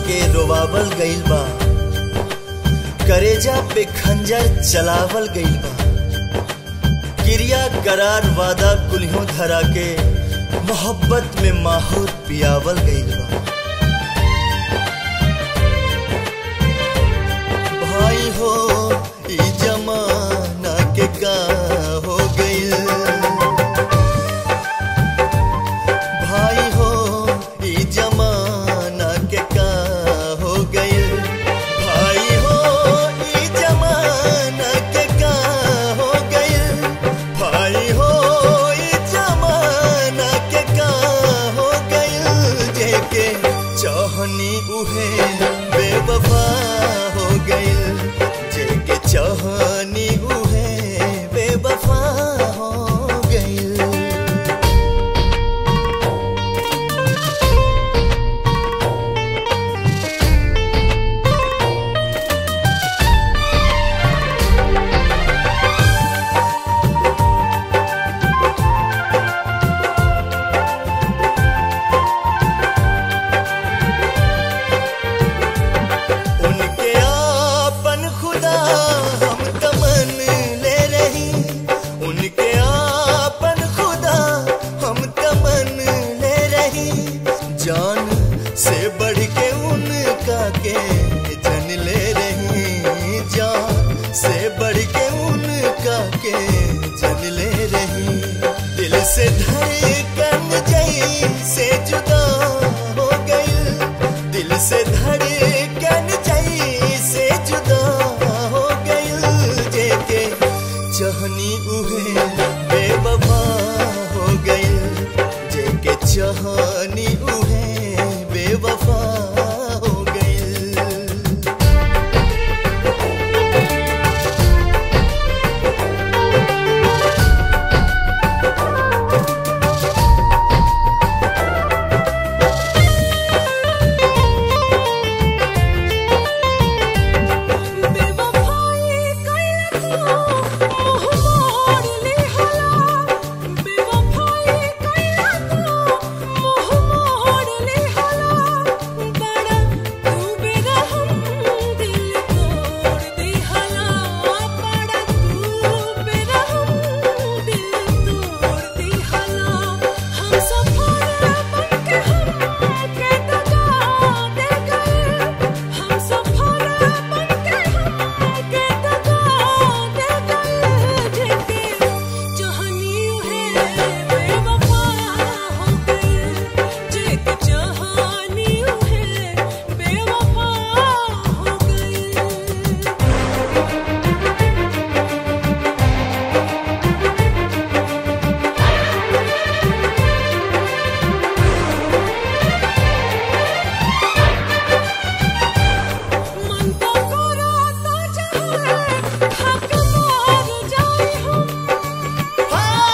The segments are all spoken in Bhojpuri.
के रोवावल गइल बा करेजा पे खंजर चलावल गइल बा क्रिया करार वादा कुल्हों धरा के मोहब्बत में माहौर पियावल गइल बा भाई हो ई जमाना के का हो गइल भाई हो ई जमाना के का हो गइल भाई हो ई जमाना के का हो गइल भाई हो ई जमाना के का हो गइल जेके चाहनी उहे बेवफा हो गइल जेके चाहनी उहे बेवफा हो गइल उनके आपन खुदा हम तमन ले रही उनके आपन खुदा हम तमन ले रही जान से बढ़ के उनका के जन ले रही जान से बढ़ के उनका के जन ले रही दिल से धड़कन जई से जुदा हो गई दिल से धड़कन जई से जुदा हो गई जेके चाहनी उहे बेवफा हो गई जेके चाहनी उहे बेवफा हो गई बेवफाई कइला तो मोह मोड़ लिहला बेवफाई कइला तो मोह मोड़ लिहला बड़ा तू बेरहम दिल तोड़ दिहला बड़ा तू बेरहम दिल तोड़ दिहला हम सफर बनके हम के दगा दे गए हम सफर बनके हम के दगा दे गए जेके चाहनी है बेवफा हो गई जेके चाहनी है बेवफा हो गई मन तो कराता चाहे हक मार जाए हम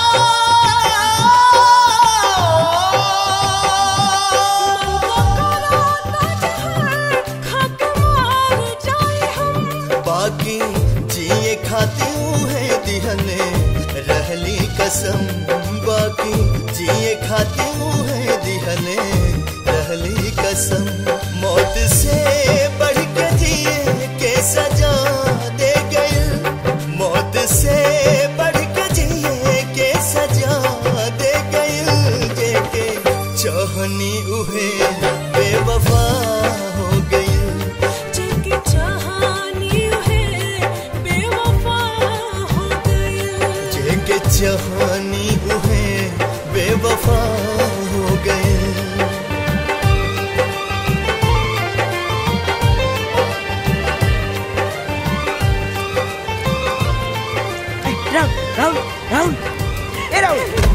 मन तो कराता चाहे हक मार जाए हम बाकी जिए खाती है दिहने रहली कसम बाकी जिए खाती है दिहने रहली कसम मौत से बढ़ के जिए के सजा दे गई मौत से बढ़ के जिए के सजा दे गई जेके चाहनी उहे बेवफा हो गई जेके चाहनी है बेवफा हो गई जेके चाहनी उहे बेवफा हो गए राहुल राहुल राहुल ए राहुल